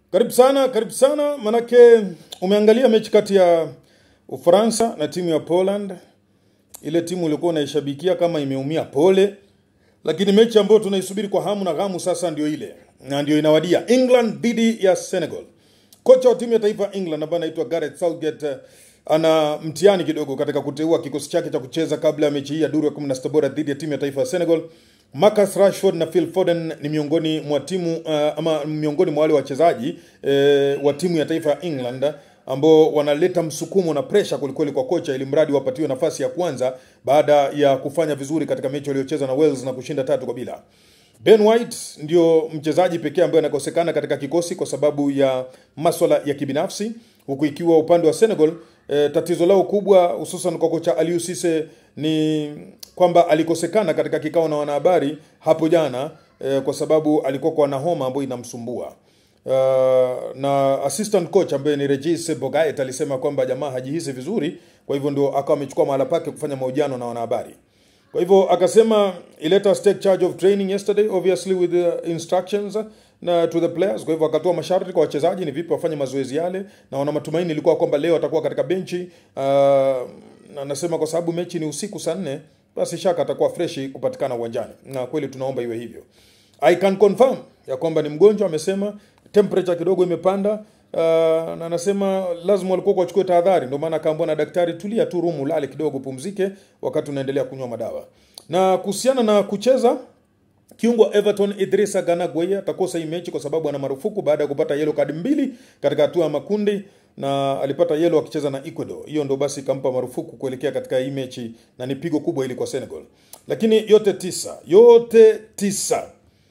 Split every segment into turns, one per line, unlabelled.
Karibu sana, karibu sana, manake umeangalia mechi kati ya Ufaransa na timu ya Poland. Ile timu ulikuwa unaishabikia kama imeumia, pole, lakini mechi ambayo tunaisubiri kwa hamu na ghamu sasa ndio ile na ndio inawadia, England dhidi ya Senegal. Kocha wa timu ya taifa ya England ambaye anaitwa Gareth Southgate eh, ana mtihani kidogo katika kuteua kikosi chake cha kucheza kabla ya mechi hii ya duru ya 16 bora dhidi ya timu ya taifa ya Senegal. Marcus Rashford na Phil Foden ni miongoni mwa timu uh, ama miongoni mwa wale wachezaji eh, wa timu ya taifa ya England ambao wanaleta msukumo na presha kwelikweli kwa kocha ili mradi wapatiwe nafasi ya kwanza baada ya kufanya vizuri katika mechi waliocheza na Wales na kushinda tatu kwa bila. Ben White ndio mchezaji pekee ambaye anakosekana katika kikosi kwa sababu ya maswala ya kibinafsi, huku ikiwa upande wa Senegal e, tatizo lao kubwa hususan kwa kocha Aliou Cisse ni kwamba alikosekana katika kikao na wanahabari hapo jana e, kwa sababu alikuwa kwa na homa ambayo inamsumbua. Uh, na assistant coach ambaye ni Regis Bogaet alisema kwamba jamaa hajihisi vizuri, kwa hivyo ndio akawa amechukua mahala pake kufanya mahojiano na wanahabari. Kwa hivyo akasema he let us take charge of training yesterday obviously with the instructions na to the players. Kwa hivyo akatoa masharti kwa wachezaji ni vipi wafanye mazoezi yale, na wana matumaini ilikuwa kwamba leo atakuwa katika benchi. Uh, na nasema kwa sababu mechi ni usiku saa nne, basi shaka atakuwa freshi kupatikana uwanjani, na kweli tunaomba iwe hivyo. I can confirm ya kwamba ni mgonjwa, amesema temperature kidogo imepanda. Uh, na anasema lazima walikuwa wachukue tahadhari, ndio maana akaambiwa na daktari, tulia tu rumu, lale kidogo, pumzike wakati unaendelea kunywa madawa. Na kuhusiana na kucheza kiungo wa Everton Idrissa Gana Gueye atakosa hii mechi kwa sababu ana marufuku baada ya kupata yellow kadi mbili katika hatua ya makundi, na alipata yellow akicheza na Ecuador. Hiyo ndo basi ikampa marufuku kuelekea katika hii mechi, na ni pigo kubwa ili kwa Senegal. Lakini yote tisa, yote tisa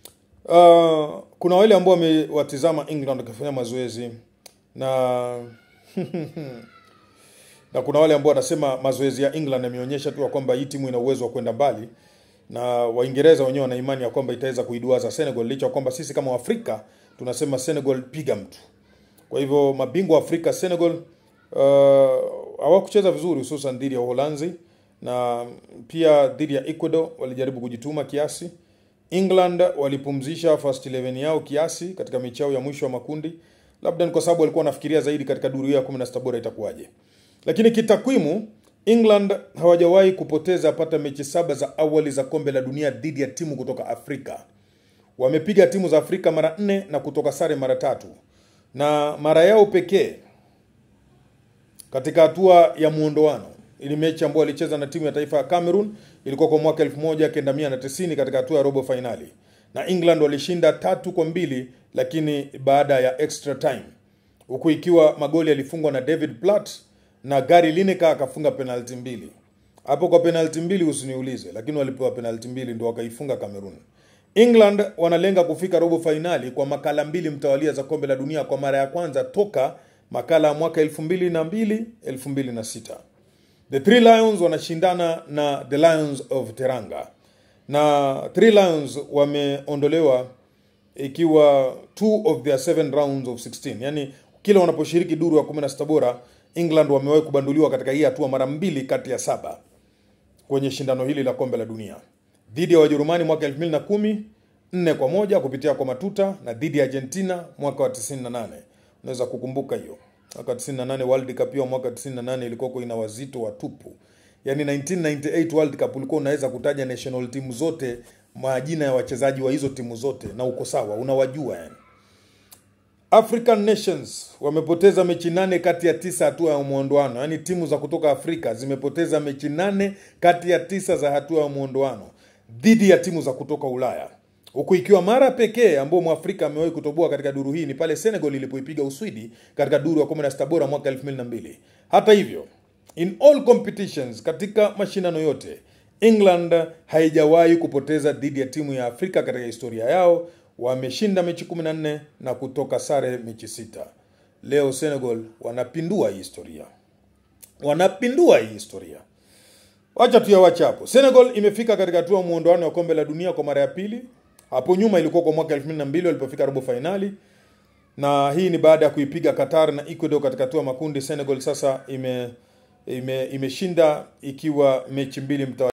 Uh, kuna wale ambao wamewatizama England wakifanya mazoezi na na kuna wale ambao wanasema mazoezi ya England yameonyesha tu ya kwamba hii timu ina uwezo wa kwenda mbali, na Waingereza wenyewe wana imani ya kwamba itaweza kuiduaza Senegal, licha ya kwamba sisi kama Waafrika tunasema Senegal piga mtu. Kwa hivyo mabingwa wa Afrika Senegal uh, hawakucheza vizuri, hususan dhidi ya Uholanzi na pia dhidi ya Ecuador walijaribu kujituma kiasi. England walipumzisha first 11 yao kiasi katika mechi yao ya mwisho wa makundi, labda ni kwa sababu walikuwa wanafikiria zaidi katika duru ya 16 bora itakuwaje. Lakini kitakwimu England hawajawahi kupoteza pata mechi saba za awali za kombe la dunia dhidi ya timu kutoka Afrika. Wamepiga timu za Afrika mara nne na kutoka sare mara tatu, na mara yao pekee katika hatua ya muondoano ili mechi ambayo alicheza na timu ya taifa ya Cameroon ilikuwa kwa mwaka 1990 katika hatua ya robo fainali, na England walishinda tatu kwa mbili, lakini baada ya extra time, huku ikiwa magoli yalifungwa na David Platt na Gary Lineker akafunga penalti mbili. Hapo kwa penalti mbili usiniulize, lakini walipewa penalti mbili ndio wakaifunga Cameroon. England wanalenga kufika robo fainali kwa makala mbili mtawalia za kombe la dunia kwa mara ya kwanza toka makala ya mwaka 2002 2006. The Three Lions wanashindana na The Lions of Teranga, na Three Lions wameondolewa ikiwa two of their seven rounds of 16, yani kila wanaposhiriki duru ya 16 bora England wamewahi kubanduliwa katika hii hatua mara mbili kati ya saba kwenye shindano hili la kombe la dunia, dhidi ya Wajerumani mwaka 2010 nne kwa moja kupitia kwa matuta, na dhidi ya Argentina mwaka wa 98. Unaweza kukumbuka hiyo mwaka 98 World Cup hiyo mwaka 98 ilikuwa ina wazito wa tupu. Yaani 1998 World Cup ulikuwa unaweza kutaja national team zote, majina ya wachezaji wa hizo timu zote na uko sawa, unawajua yani. African Nations wamepoteza mechi nane kati ya tisa hatua ya muondoano. Yaani timu za kutoka Afrika zimepoteza mechi nane kati ya tisa za hatua ya muondoano dhidi ya timu za kutoka Ulaya huku ikiwa mara pekee ambao mwafrika amewahi kutoboa katika duru hii ni pale Senegal ilipoipiga Uswidi katika duru ya 16 bora mwaka 2002. Hata hivyo, in all competitions, katika mashindano yote England haijawahi kupoteza dhidi ya timu ya Afrika katika historia yao. Wameshinda mechi 14 na kutoka sare mechi sita. Leo Senegal wanapindua hii historia, wanapindua hii historia. Wacha tuyawache hapo. Senegal imefika katika hatua muondoano wa kombe la dunia kwa mara ya pili. Hapo nyuma ilikuwa kwa mwaka 2002 walipofika robo fainali, na hii ni baada ya kuipiga Qatar na Ecuador katika hatua makundi. Senegal sasa ime imeshinda ime ikiwa mechi mbili mtawa